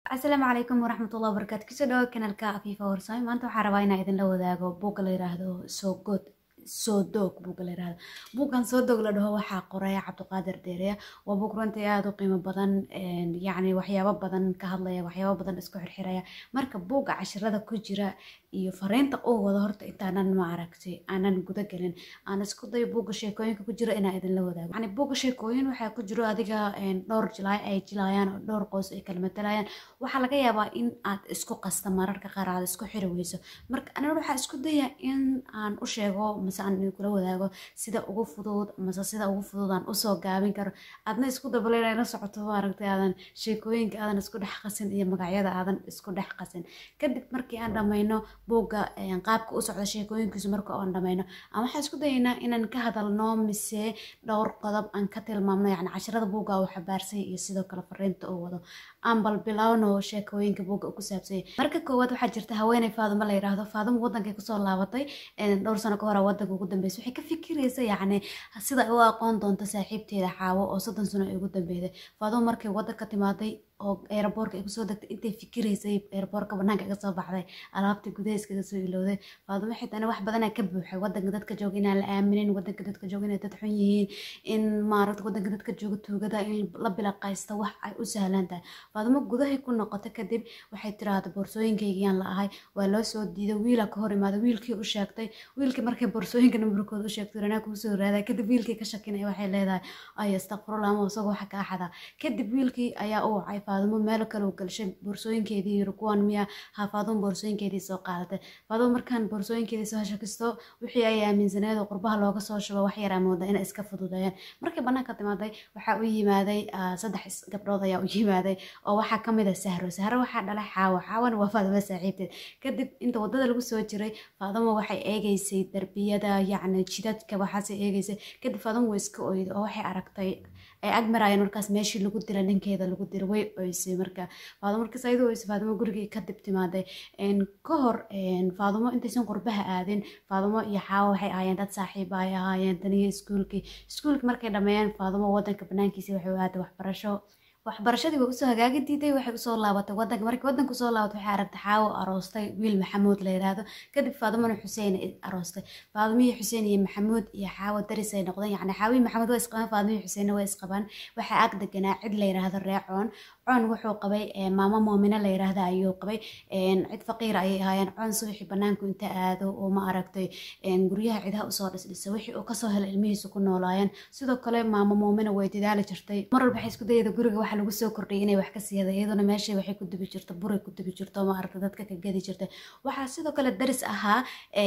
asalaamu calaykum waraxmatullahi wabarakaatu kusoo dhawo kanaalka afiifa warsame maanta waxaa rabaa inaa idinla wadaago buugga la yiraahdo soo good soo doog buugga la yiraahdo buuggan soo doog la dhaho waxaa qoraya cabdiqaadir deereya waa buug runtii aada u qiimo badan yacni waxyaabo badan ka hadlaya waxyaabo badan isku xirxiraya marka buugga cashirada ku jira iyo fariinta uu wado horta intaanan ma aragtay aanan guda gelin aan isku dayo buugga sheekooyinka ku jira inaa idinla wadaago yani buugga sheekooyin waxaa ku jiro adiga dhowr jilaay ay jilaayaan oo dhowr qoys ay kala matalayaan waxaa laga yaabaa in aad isku qasta mararka qaar aad isku xiri weyso marka aniga waxaa isku daya in aan u sheego mase aan idinkula wadaago sida ugu fudud mase sida ugu fudud aan usoo gaabin karo aadna isku dabaleyna la socoto maaragtay aadan sheekooyinka aadan isku dhex qasin iyo magacyada aadan isku dhex qasin kadib markii aan dhamayno buugga qaabka u socda sheekooyinkiisu marka aan dhamayno ama waxaan isku dayaynaa inaan ka hadalno mise dhowr qodob aan ka tilmaamno yani cashirada buugga uu xabaarsay iyo sidoo kale fariinta uu wado aan bal bilowno sheekooyinka buugga ku saabsanya marka koowaad waxaa jirta haweeney faadimo la yiraahdo faadimo wadankay kusoo laabatay dhowr sano ka hore wadanka ugu dambeysay waxay ka fikiraysa yacni sida ay u aqoon doonto saaxiibteeda xaawo oo soddon sano ay ugu dambeysay faadimo markay wadanka timaaday oo eeraboorka ay kusoo degtay intay fikiraysay eeraboorka banaanka iga soo baxday alaabta gudaha iskaga soo ilowday faadimo xitana wax badanaa ka buuxay wadanka dadka jooga inaan la aaminin wadanka dadka jooga inay dad xun yihiin in maaragta wadanka dadka jooga tuugada in la bilaqaysta wax ay u sahlan tahay faadimo gudahay ku noqoto kadib waxay tiraahda boorsooyinkaygiyaan la ahay waa loo soo diiday wiila ka hor imaada wiilkii u sheegtay wiilkii markay boorsooyinka nambarkooda u sheegtay ranaa kuu soo raaday kadib wiilkii ka shakinaya waxay leedahay ay astaqfirullah ama isagoo waxa kaa xadaa kadib wiilkii ayaa u wacay faadimo meel kale u galshay boorsooyinkeedii yiri kuwan miya ha faadimo boorsooyinkeedii soo qaadatay faadimo markaan boorsooyinkeedii soo shakisto wixii ay aaminsaneed oo qurbaha looga soo shubo wax yaraa mooda inay iska fududeeyaan markii banaanka timaaday waxaa u yimaaday saddex gabdhood ayaa u yimaaday oo waxaa kamid ah sahro sahro waxaa dhalay xaawo xaawana waa faadimo saaxiibteed kadib inta wadada lagu soo jiray faadimo waxay eegeysay darbiyada yacni jidadka waxaase eegeysay kadib faadimo way iska oyday oo waxay aragtay ay ag maraayeen markaas meeshii lagu dila ninkeeda lagu dila way oysay marka faadimo markaas ayadoo oysay faadimo gurigii kadib timaaday ka hor faadimo intaysan qurbaha aadin faadimo iyo xaawo waxay ahaayeen dad saaxiiba ay ahaayeen taniyo iskuulkii iskuulkii markay dhameeyeen faadimo wadanka banaankiisa waxay u aaday waxbarasho waxbarashadii way usoo hagaagi diiday waxay usoo laabatay wadanka markii wadanka usoo laabatay waxay aragtay xaawo aroostay wiil maxamuud la yiraahdo kadib faadimona xuseen aroostay faadimiyi xuseen iyo maxamuud iyo xaawo daris ay noqdeen yacni xaawiyi maxamuud waa isqabaan faadimiyi xuseenna waa isqabaan waxaa ag deganaa cid la yiraahdo reecoon coon wuxuu qabay maamo moomine la yiraahda ayuu qabay cid faqiira ayay ahaayeen coon subaxii banaanku inta aado oo ma aragtay guryaha cidaha usoo dhisdhisa wixii uu kasoo helay ilmihiisu ku noolaayeen sidoo kale maamo moomina way dadaali jirtay mar walba waxay isku dayada guriga waxa lagu soo kordhiyay inay wax ka siiyada iyaduna meeshay waxay ku dubi jirta buray ku dubi jirto ma aragta dadka ka gadi jirtay waxaa sidoo kale daris ahaa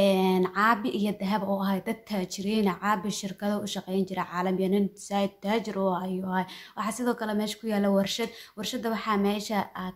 caabi iyo dahab oo ahay dad taajiriina caabi shirkado u shaqeyn jira caalamiya nin saaid taajir oo ayuu ahay waxaa sidoo kale meesha ku yaala warshad warshada waxaa meesha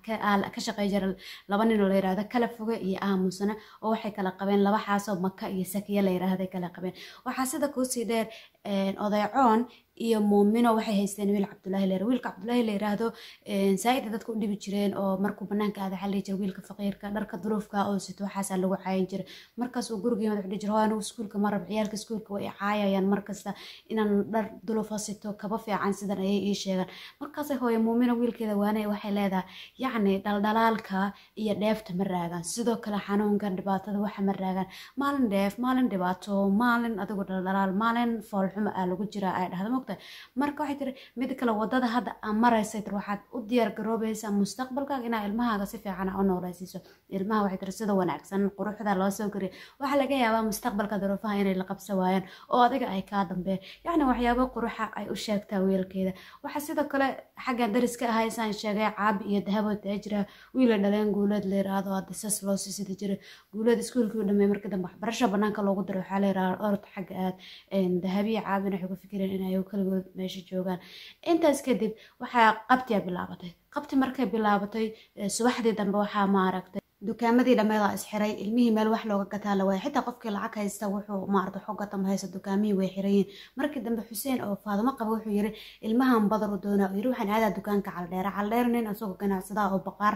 ka shaqey jira laba nin oo la yirahdo kala foge iyo aamusana oo waxay kala qabeen laba xaasoo maka iyo sakiya la yiraahday kala qabeen waxaa sida kuusii dheer odaycoon iyo muumino waxay haysteen wiil cabdulaahi leer wiilka cabdulaahi la yiraahdo saa-ida dadka u dhibi jireen oo markuu banaanka aada xalli jira wiilka faqiirka dharka duruufka oo sito waxaasaa lagu caayin jira markaas uu guriga yimad wuxuu jira hoo anigu iskuulka ma rabo ciyaalka iskuulka way caayayaan markasta inaan dhar dulufa sito kaba fiican sidan ayay ii sheegaan markaasay hooyo muumino wiilkeeda waanay waxay leedahay yacni dhaldhalaalka iyo dheefta ma raagaan sidoo kale xanuunkan dhibaatada waxa ma raagaan maalin dheef maalin dhibaato maalin adigu dhaldhalaal maalin foolxuma aa lagu jira ay dhahda marka waxay tiri mid kale wadada hadda aan maraysay tir waxaad u diyaar garoobaysaa mustaqbalkaaga inaa ilmahaaga si fiican u nooleysiiso ilmaha waxay tiri sida wanaagsan quruxda loo soo koriya waxaa laga yaabaa mustaqbalka duruufaha inay la qabsa waayaan oo adiga ay kaa dambeeyaan yacni waxyaabo quruxa ay u sheegtaa wiilkeeda waxaa sidoo kale xaggan dariska ahay saan sheegay caabi iyo dahabo taajira wiila dhaleen guuleed la yiraahdo hadda sas loo sisida jira guuleed iskuulkii u dhameey markii dambe waxbarasho banaanka loogu diro waxaa la yiraahdo orod xagga aad dahabiya caabina waxay ku fikireen inay kaligood meesha joogaan intaas kadib waxaa qabtiya bilaabatay qabti markay bilaabatay subaxdii dambe waxaa maaragtay dukaamadii dhammeeda isxiray ilmihii meel wax looga gataa la waaya xitaa qofkii lacag haysta wuxuu maarata xogata ma haysta dukaamihii way xirayiin markii dambe xuseen oo faadimo qaba wuxuu yiri ilmahan badar u doonaa yiri waxaan aadaa dukaanka caldheera caldheer nin isagoo ganacsadaa oo baqaar xag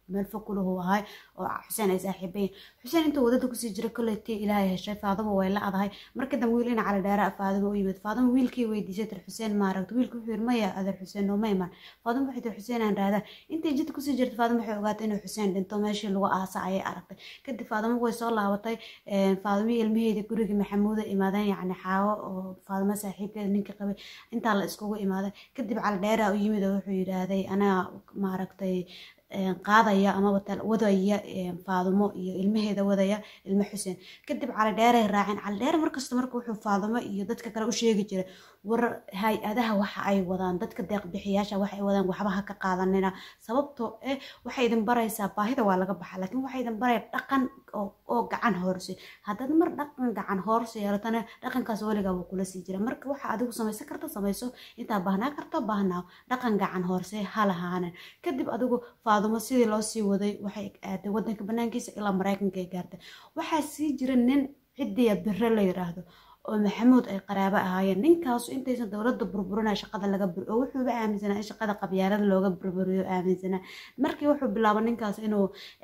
meel fog kulahu ahay oo xuseen ay saaxiibayin xuseen intuu wadada kusii jira koleytii ilaahay heshay faaduma way la adahay marka dambe wiil ina cali dheera faaduma u yimid faaduma wiilkii weydiisay tir xuseen maaragta wiilku wuxuu yiri maya adeer xuseen nooma iman faaduma waxay tir xuseen aan raada intay jidka kusii jirta faaduma waxay ogaatay inuu xuseen dhinto meeshii lagu aasa ayay aragtay kadib faaduma way soo laabatay faadumii ilmaheedii gurigii maxamuuda imaadeen yacni xaawo oo faaduma saaxiibkeeda ninkii qabay intaa la iskugu imaaday kadib cali dheera u yimid oo wuxuu yidhaahday anaa maaragtay qaadaya amaba wadaya faadumo iyo ilmaheeda wadaya ilmo xuseen kadib cali dheeray raaceen cali dheere markasta marka wuxuu faadumo iyo dadka kale u sheegi jiray war hay-adaha waxa ay wadaan dadka deeqbixiyaasha waxa ay wadaan waxba ha ka qaadanina sababtoo eh waxay idin baraysaa baahida waa laga baxa laakiin waxay idin baraya dhaqan oo gacan hoorsi haddaad mar dhaqan gacan hoorsi yeelatana dhaqankaas weligaa wuu kula sii jira marka waxa adigu samaysan karta samayso intaa baahnaa karta baahnaa dhaqan gacan hoorse ha lahaanen kadib adigu faadumo sidii loo sii waday waxay aaday wadanka banaankiisa ilaa maraykanka ay gaartay waxaa sii jira nin cidiya bire la yiraahdo oo maxamuud ay qaraabo ahaayeen ninkaasu intaysan dowladda burburinaya shaqada laga bur oo wuxuuba aaminsanaa in shaqada qabyaalada looga burburiyo aaminsanaa markii wuxuu bilaaba ninkaas inuu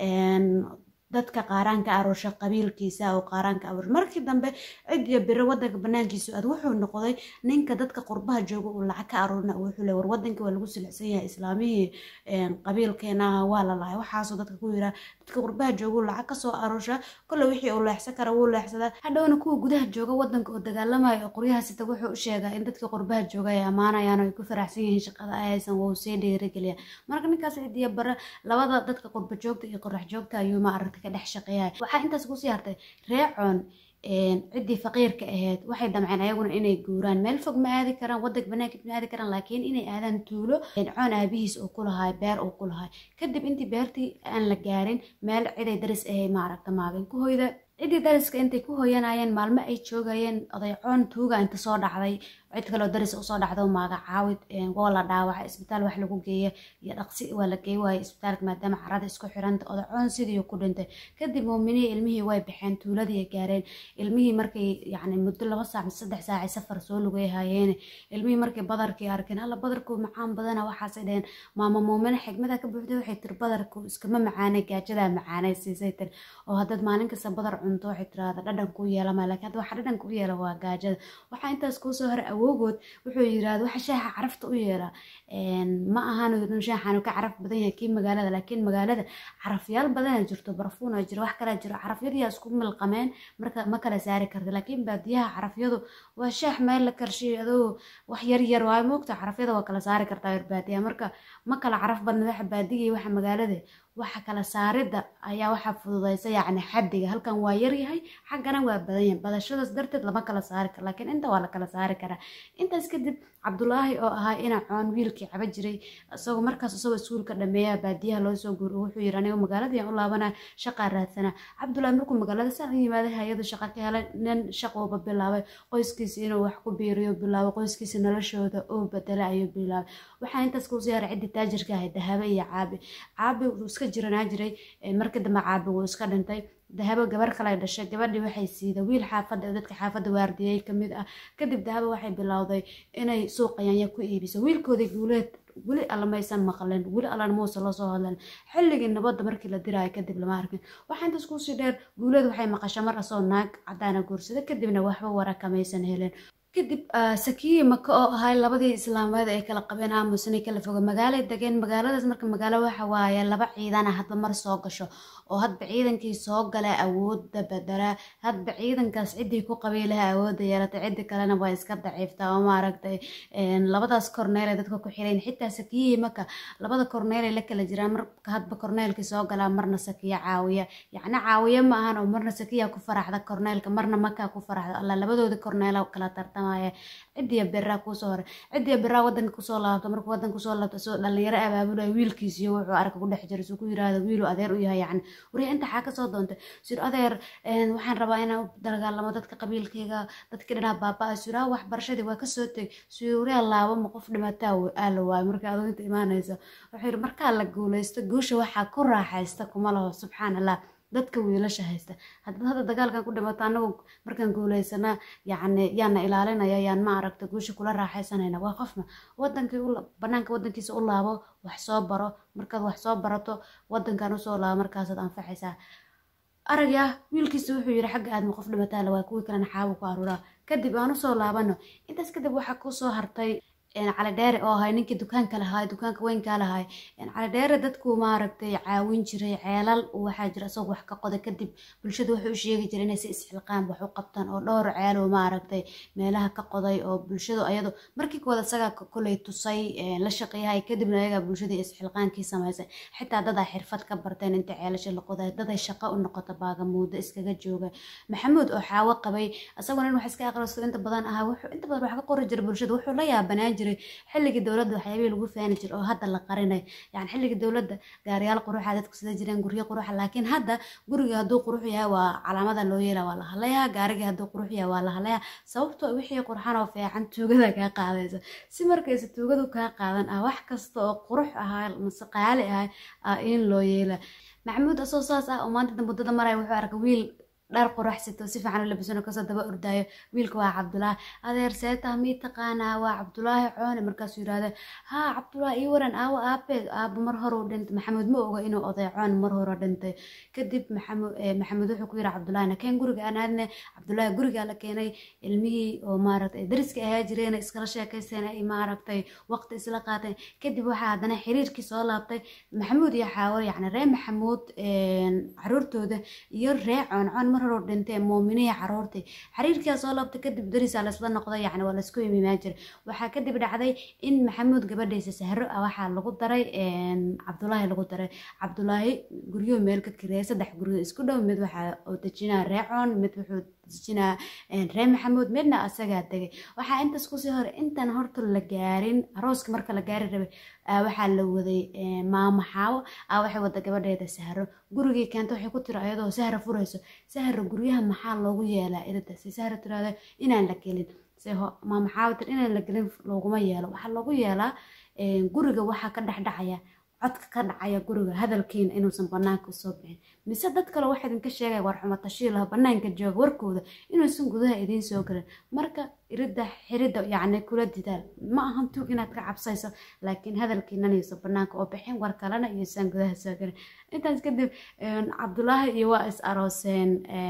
dadka qaaraan ka aroosha qabiilkiisa oo qaaraan ka aroosha markii dambe cidiya bire wadanka banaankiisa aad wuxuu noqday ninka dadka qurbaha jooga uu lacag ka aroorina wuxuu le war wadanka waa lagu silicsan yahay islaamihii qabiilkeena waa la lahay waxaasoo dadka ku yiraa dadka qurbaha jooga uu lacag kasoo aroosha kole wixii uu leexsan kara wuu leexsadaa hadhowna kuwa gudaha jooga wadanka oo dagaalamaya oo qoryaha sita wuxuu u sheegaa in dadka qurbaha jooga ay ammaanayaan oo ay ku faraxsan yihiin shaqada ay haysan wuu sii dhiirigeliya marka ninkaas cidiya bare labada dadka qurba joogta iyo qorax joogta ayuu ma aragtay ka dhex shaqeeyahay waxaa intaas kusii hartay reecoon ciddii faqiirka ahayd waxay damceen ayaguna inay guuraan meel fog ma aadi karaan wadanka banaanka ma aadi karaan laakiin inay aadaan tuulo coon aabihiis uu ku lahay beer uu ku lahay kadib intii beertii aan la gaarin meel ciday daris ahay maaragta maagin ku hoyda ciddii dariska intay ku hoyanayeen maalmo ay joogayeen odaycoon tuuga inta soo dhacday cid kaleo daris usoo dhacdo magacaawid waa la dhaawaca isbitaal wax lagu geeya iyo dhaqsi waa la geey waaya isbitaalka maadaama carada isku xiranta odacoon sidii ku dhintay kadib muuminihii ilmihii way baxeen tuuladii ay gaareen ilmihii markay yacni muddo laba saac mise saddex saacay safar soo lugay haayeen ilmihii markay badarkii arkeen alla badarku macaan badana waxaasay dheheen maama muumine xigmada ka buuxday waxay tiri badarku iskama macaanay gaajadaa macaanay siisay tiri oo haddaad maalin kasta badar cunto waxay tiraahda dhadhan kuu yeelama laakiin hadda waxa dhadhan kuu yeela waa gaajada waxaa intaas kuusoo hore awoogood wuxuu yiraahda waxa shaaxa carafta u yeela ma ahan shaaxan ka caraf badan yahay kii magaalada laakiin magaalada carafyaal badana jirto barfuuna jiro wax kala jiro carafyadiyaa isku milqameen marka ma kala saari karta laakiin baadiyaha carafyadu waa shaax meel la karshiyo adoo wax yar yar waayo moogta carafyada waa kala saari kartaa yar baadiyaha marka ma kala caraf badna waxa baadiga waxa magaalada waxa kala saaridda ayaa waxaa fududaysa yacni xaddiga halkan waa yaryahay xaggana waa badan yahay badashadaas darteed lama kala saari karo laakiin inta waa la kala saari karaa intaas kadib cabdulaahi oo ahaa ina coon wiilkii caba jiray isagoo markaas isagoo iskuulka dhameeya baadiyaha loo soo guuriyo wuxuu yiri aniga magaaladiian u laabanaa shaqaa raadsanaa cabdulaahi markuu magaalada saan u yimaaday hay-adu shaqa ka helay nin shaqooba bilaabay qoyskiisa inuu wax ku biiriyo bilaabay qoyskiisa noloshooda oo bedela ayuu bilaabay waxaa intaas kuu siyaaray ciddii taajirka ahayd dahabe iyo caabi caabi wuu iska jiranaa jiray markii dambe caabi wuu iska dhintay dahabo gabar kale dhashay gabadhii waxay siida wiil xaafadda dadka xaafadda waardiyey kamid ah kadib dahabo waxay bilowday inay suuqayanya ku iibiso wiilkoodii guuleed weli alla maysan maqlen weli allan muuse loo soo hadlan xilligii nabadda markii la diraayo kadib lama arkin waxaa intaas kuusii dheer guuleed waxay maqasha mar asoo naag cadaana guursada kadibna waxba warakamaysan helen kadib sakiyi maka oo ahay labadii islaameed ay kala qabeen aamusnay kala foga magaalay degeen magaaladaas marka magaalo waxa waaye laba ciidana hadba mar soo gasho oo hadba ciidankii soo gala awoodda bedela hadba ciidankaas ciddii ku qabiilaha awoodda yeelatay ciddi kalena waa iska daciiftaa oo maaragtay labadaas korneel ay dadka ku xirayn xitaa sakiyihii maka labada korneel ay la kala jiraan marka hadba korneelkii soo galaa marna sakiya caawiya yacni caawiya ma ahan oo marna sakiya ku faraxda korneelka marna maka ku faraxda alla labadooda korneela kala tartama cidiya beraa kuusoo hore cidiya beraa wadanka kusoo laabto markuu wadanka kusoo laabto soo dhalinyaro abaabulaya wiilkiisiyo wuxuu arka ku dhex jira suu ku yiraahdo wiilu adeer u yahay yacni wariya inta xaa kasoo doontay sir adeer waxaan rabaa inaan u dagaalamo dadka qabiilkayga dadkii dhanaa baaba-a suraa waxbarashadii waa kasoo teg suuriya laabama qof dhimataa aa la waayo marka adoonta imaanaysa wuxuu yiri markaa la guuleysto guusha waxaa ku raaxaysta kuma laho subxaan allah dadka wiilasha haysta haddaad hadda dagaalkan ku dhimato annagu markaan guuleysanaa yacni yaana ilaalinaya yaan ma aragta guusha kula raaxaysanayna waa qofma wadankii banaanka wadankiisa u laabo wax soo baro markaad wax soo barato wadankan usoo laabo markaasaad anfacaysaa aragya wiilkiisa wuxuu yidhi xagga aadma qof dhimataala waa kuwii kalena xaabu ku aruuraa kadib aan usoo laabano intaas kadib waxaa kusoo hartay cali dheere oo ahay ninkii dukaanka lahaay dukaanka weynkaa lahaay cali dheere dadku maaragtay caawin jiray ceelal waxaa jira isagoo wax ka qoda kadib bulshada wuxuu u sheegi jiray inay si isxilqaan wax u qabtaan oo dhowr ceel oo maaragtay meelaha ka qoday oo bulshadu ayado markii kooda isagaa koley tusay la shaqeeyahay kadibna ayagaa bulshadii isxilqaankii samaysay xitaa dadaa xirfad ka barteen inta ceelasha la qoday daday shaqo u noqota baagamuudo iskaga jooga maxamuud oo xaawo qabay isaguna in wax iska aqristo inta badan ahaa wuxuu inta badan wax ka qori jiray bulshada wuxuu la yaabanaan jiray xilligii dowladda waxyaabihii lagu faani jiray oo hadda la qarinay yani xilligii dowladda gaariyaal quruxa dadku sida jireen guryo quruxa laakiin hadda guriga hadduu qurux yahay waa calaamada loo yeela waa la hadlayaa gaarigii hadduu qurux yahay waa la hadlayaa sababtoo wixii qurxan oo fiican tuugada kaa qaadaysa si markaysa tuugadu kaa qaadan ah wax kasta oo qurux ahaa mase qaali ahay ah in loo yeela maxamuud asoo saas ah oo maanta muddada maraya wuxuu arkay wiil dhar qurax sito si fiican u labisano kasoo daba ordaayo wiilka waa cabdulaahi adeer seeta mii taqaanaa waa cabdulaahi coone markaasuu yirahda haa cabdulaahi ii waran aawo aabe aabo mar hore u dhintay maxamuud ma oga inuu oday coone mar hore dhintay kadib maxamuud wuxuu ku yiri cabdulaahi nakeen guriga aan aadne cabdulaahi gurigaa la keenay ilmihii oo maaragtay dariska ahaa jireen iskala sheekaysteen ay maaragtay waqti isla qaateen kadib waxaa haddana xiriirkii soo laabtay maxamuud iyo xaawo yacni ree maxamuud caruurtooda iyo ree coon coon mar hore dhintee muuminihi caruurtii xiriirkaa soo laabtay kadib darisaa laysla noqday yacni waa laysku imimaan jiray waxaa kadib dhacday in maxamuud gabadhiisa sahro ah waxaa lagu daray cabdulaahi lagu daray cabdulaahi guryo meel ka kireeya saddex guryo isku dhow mid waxaa oo dejinaa reecoon mid wuxuu dejinaa ree maxamuud midna asagaa tegay waxaa intaas kusii hore intaan horta la gaarin arooska marka la gaari rabay waxaa la waday maamo xaawo ah waxay wada gabadheeda sahro gurigii keenta waxay ku tiri ayadoo sahra furayso sahra guryaha maxaa loogu yeelaa idada si sahra tiraahdo inaan la gelin se maamo xaawo tir inaan la gelin looguma yeelo waxaa loogu yeelaa guriga waxaa ka dhexdhacaya codka ka dhacaya guriga hadalkiina inuusan banaanka usoo bixin mise dad kale waxaa idinka sheegaya war xumo tashiilaha banaanka jooga warkooda inuusan gudaha idiin soo gelin marka irida xirida yacni kula didaal ma ahan tuug inaad ka cabsayso laakiin hadalkiinan iyosan banaanka oo bixin war kalena iyosan gudaha soo gelin intaas kadib cabdulaahi iyo waa is arooseen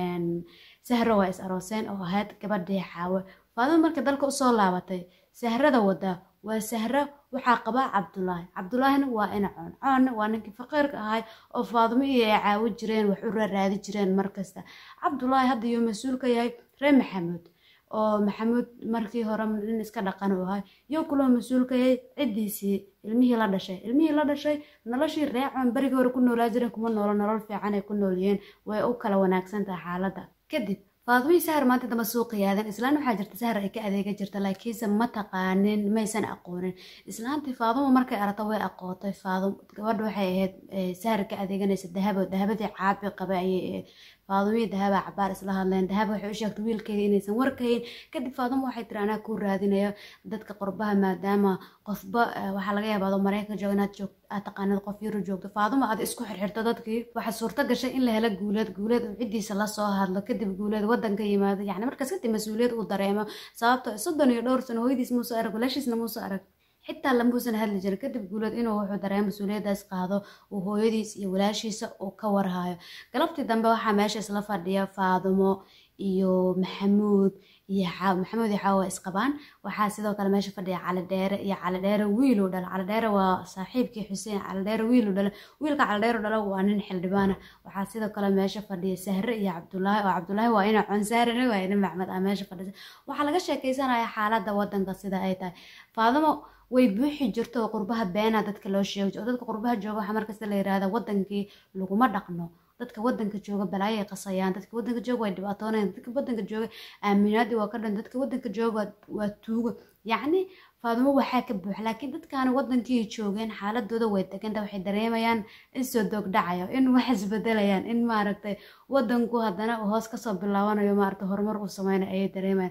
sahro waa is arooseen oo ahayd gabadhii xaawo faadimo marka dalka usoo laabatay sahrada wadaa waa sahro waxaa qabaa cabdulaahi cabdulaahina waa ina coon coonna waa ninkii faqiirka ahay oo faadimo iyo ay caawo jireen wax u raaraadi jireen markasta cabdulaahi hadda iyo mas-uul ka yahay ree maxamuud oo maxamuud markii hore nin iska dhaqan u ahay iyo kuloo mas-uul ka yahay ciddiisii ilmihii la dhashay ilmihii la dhashay noloshii ree coon berigii hore ku noolaa jireen kuma noolo nolol fiican ay ku noolyihiin way u kala wanaagsan tahay xaaladda kadib faadmihii sahar maanta damba suuqa yaadan islaan waxaa jirta sahar ay ka adeega jirta laakiinse ma taqaanin maysan aqoonin islaantii faadumo markay aragto way aqootay faadum gabadha waxay ahayd sahar ka adeeganaysa dahabo dahabadii caabi qabay ayay ahayd faadumihii dahaba cabaar isla hadleen dahab waxay u sheegtay wiilkeeda inaysan warkayn kadib faadumo waxay tiri anaa kuu raadinayo dadka qurbaha maadaama qofba waxaa laga yaabaa adoo mareykanka jooga inaad joog aad taqaanid qof yaro joogto faadumo aad isku xirxirto dadkii waxaa suurto gashay in la helo guuleed guuleed uu ciddiisa lasoo hadlo kadib guuleed wadanka yimaado yacni markaas kadib mas-uuliyad uu dareemo sababto soddon iyo dhowr sano hooyadiis muuse arag walaashiisna muuse arag xitaa lamuusan hadli jirin kadib guuleed inuu wuxuu dareemo mas-uuliyadaas qaado uu hooyadiis iyo walaashiisa uu ka warhayo galabtii dambe waxaa meesha isla fadhiya faadumo iyo maxamuud iyo maxamuud iyo xaawo isqabaan waxaa sidoo kale meesha fadhiya cali dheere iyo cali dheere wiiluu dhala cali dheere waa saaxiibkii xuseen cali dheere wiiluu dhala wiilka cali dheere dhala waa nin xildhibaana waxaa sidoo kale meesha fadhiya sahre iyo cabdulaahi oo cabdulaahi waa ina consaarina waa ina maxmed ah meesha fadhisa waxaa laga sheekeysanaya xaaladda wadanka sida ay tahay faadamo way buuxi jirto oo qurbaha beena dadka loo sheegi jiro oo dadka qurbaha jooga waxaa markasta la yirahda wadankii laguma dhaqno dadka wadanka jooga balaayo ay qasayaan dadka wadanka jooga way dhibaatoonayaan dadka wadanka jooga aaminaadii waa ka dhan dadka wadanka jooga waa tuugo yacni faadumo waxaa ka buuxa laakiin dadkaani wadankii joogeen xaaladooda way deganta waxay dareemayaan in soo doog dhacayo in wax isbedelayaan in maaragtay wadanku haddana uu hoos kasoo bilaabanayo maaragtay horumar uu sameynayo ayay dareemayaan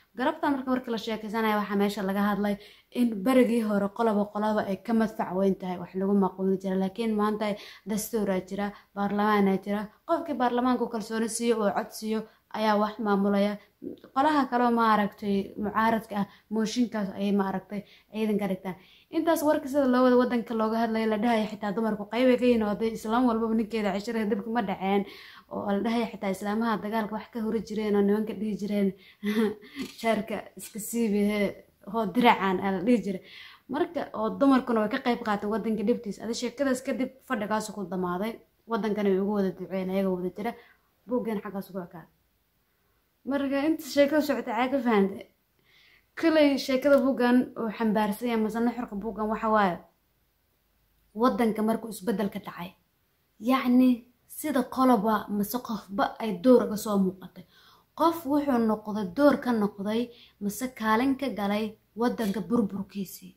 garabta marka markii la sheekaysanaya waxaa meesha laga hadlay in berigii hore qoloba qoloba ay ka madfac weyn tahay wax lagu maquuli jira laakiin maanta dastuuraa jira baarlamaanaa jira qofkii baarlamaanku kalsooni siiyo oo cod siiyo ayaa wax maamulaya qolaha kaleo maaragtay mucaaradka ah mooshinkaas ayay maaragtay ciidan ka dhigtaan intaas warka sida loo wada wadanka looga hadlayo la dhahaya xitaa dumarku qaybay ka yihin oday islaam walbaba ninkeeda cishirada dibka ma dhaceen oo la dhahaya xitaa islaamaha dagaalka wax ka hori jireen oo nimanka dhihi jireen shaarka iska siibihe hoo diracan aa la dhihi jiray marka oo dumarkuna way ka qayb qaatay wadanka dhibtiisa adi sheekadaas kadib fadhigaasu ku damaaday wadankana way ugu wada duceen ayaga wada jira buuggan xaggaas ugu ekaa marka inta sheekada socota caa ka fahantay koley sheekada buuggan uu xambaarsan yahay masana xorka buuggan waxa waaye wadanka markuu isbeddel ka dhacay yacni sida qoloba mase qofba ay door uga soo muuqatay qof wuxuu noqday door ka noqday mase kaalin ka galay wadanka burburkiisii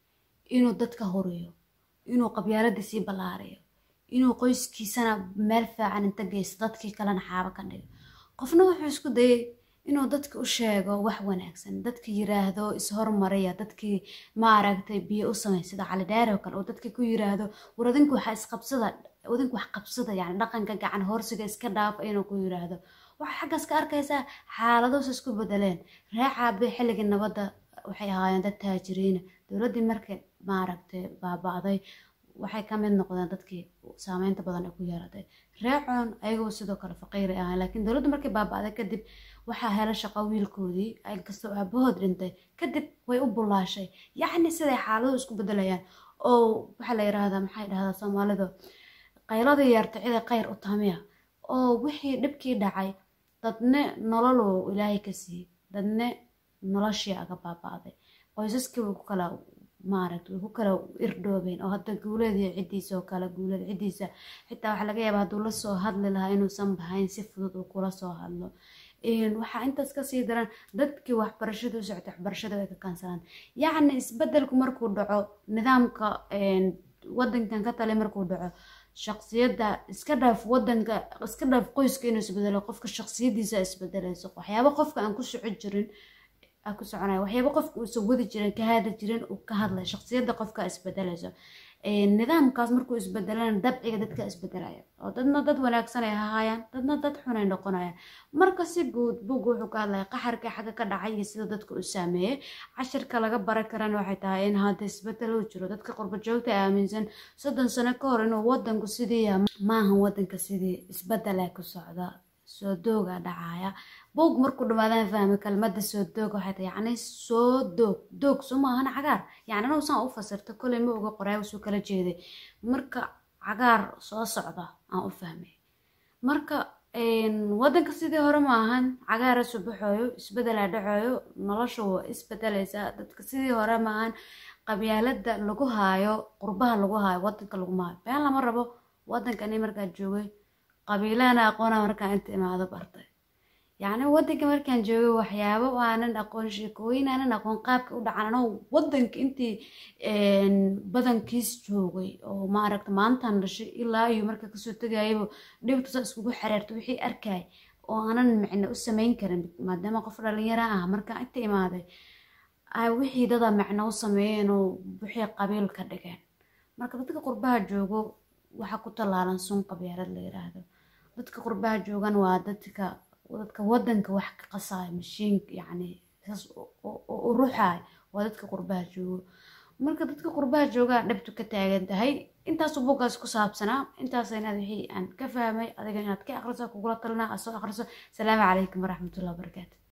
inuu dadka horiyo inuu qabyaaladiisii ballaariyo inuu qoyskiisana meel fiican inta geysto dadkii kalena xaabo ka dhigo qofna wuxuu isku dayay inuu dadka u sheego wax wanaagsan dadka yiraahdo ishormariya dadkii maaragtay biyo u samey sida cali dheer oo kale oo dadka ku yiraahdo war adinku waxa isqabsada adinku wax qabsada yani dhaqanka gacan hoorsiga iska dhaafa inuu ku yiraahdo waxaa xaggaas ka arkaysaa xaaladoos isku bedeleen reecaabe xilligii nabadda waxay ahaayeen dad taajiriina dowladdii markay maaragtay baaba'day waxay ka mid noqdeen dadkii saameynta badan ay ku yeelatay reecoon ayagoo sidoo kale faqiiri ahaan laakiin dowladda markay baaba'day kadib waxaa hela shaqo wiilkoodii inkastoo aabahood dhintay kadib way u bulaashay yacni siday xaaladuhu isku bedelayaan oo waxaa la yiraahdaa maxay dhahdaa soomaalidu qayladii yeerta ciday qayr u tamiya oo wixii dhibkii dhacay dadne nololuu ilaahay ka siiyey dadne noloshii aga baaba'day qoysaskii way ku kala maaragta way ku kala irdhoobeen oo hadda guuleediyo ciddiisa oo kale guuleed ciddiisa xitaa waxaa laga yaabaa hadduu la soo hadli lahaa inuusan bahayn si fudud uu kula soo hadlo waxaa intaas kasii daran dadkii waxbarashada u socotay waxbarashada way ka kansalaan yacni isbedelku markuu dhaco nidaamka wadankan ka tali markuu dhaco shaqsiyadda iska dhaaf wadanka iska dhaaf qoyska inuu isbedelo qofka shaqsiyadiisa isbedelayso waxyaaba qofka aan ku soco jirin ku soconaya waxyaaba qofka uusan wadi jirin ka hadli jirin uu ka hadlay shaqsiyadda qofka isbedelayso nidaamkaas markuu isbedelana dabciga dadka isbedelaya oo dadna dad wanaagsan ay ahaayaan dadna dad xun ay noqonayaan marka si guud buug wuxuu ka hadlaya qaxarka xagga ka dhacay iyo sida dadka u saameeyey cashirka laga baran karana waxay tahay in hadda isbedel uu jiro dadka qurba joogta aaminsan soddon sano ka hor inuu wadanku sidii maahan wadanka sidii isbedela ku socda soo dooga dhacaya buug markuu dhamaadaan fahmay kelmadda soo doog waxay tahay yacni soo doog doog soo maahan cagaar yacni anuu saan u fasirta koley ma oga qoraay usuu kala jeeday marka cagaar soo socda aan u fahmay marka wadanka sidii hore ma ahan cagaara subaxooyo isbedelaa dhacayo nolosha waa isbedelaysaa dadka sidii hore ma ahan qabyaalada lagu haayo qurbaha lagu haayo wadanka laguma haayo been lama rabo wadankani markaa joogay qabiilahana aqoona markaa inta imaado bartay yacni wadanka markaan joogay waxyaabo aanan aqoon sheekooyin aanan aqoon qaabka u dhacan anoo wadanka intii badankiis joogay oo maaragta maantaan dhashay ilaa iyo marka kasoo tegayaba dhibtusa iskugu xereerta wixii arkay oo aanan micno u samayn karin maadaama qof dhalinyara ah markaa inta imaaday wixii dada micno u sameeyeen oo wixii qabiil ka dhigeen marka dadka qurbaha joogo waxaa ku tallaalan sun qabyaalad la yiraahdo dadka qurbaha joogan waa dadka dadka wadanka wax ka qasaayo mashiinka yacni saas u ruxaay waa dadka qurbaha joogo marka dadka qurbaha joogaa dhibtu ka taagan tahay intaasu buuggaas ku saabsanaa intaas inaad wixii aan ka fahmay adiga inaad ka akhriso kugula talinaa aad soo akhriso asalaamu calaykum waraxmatullahi wabarakaatu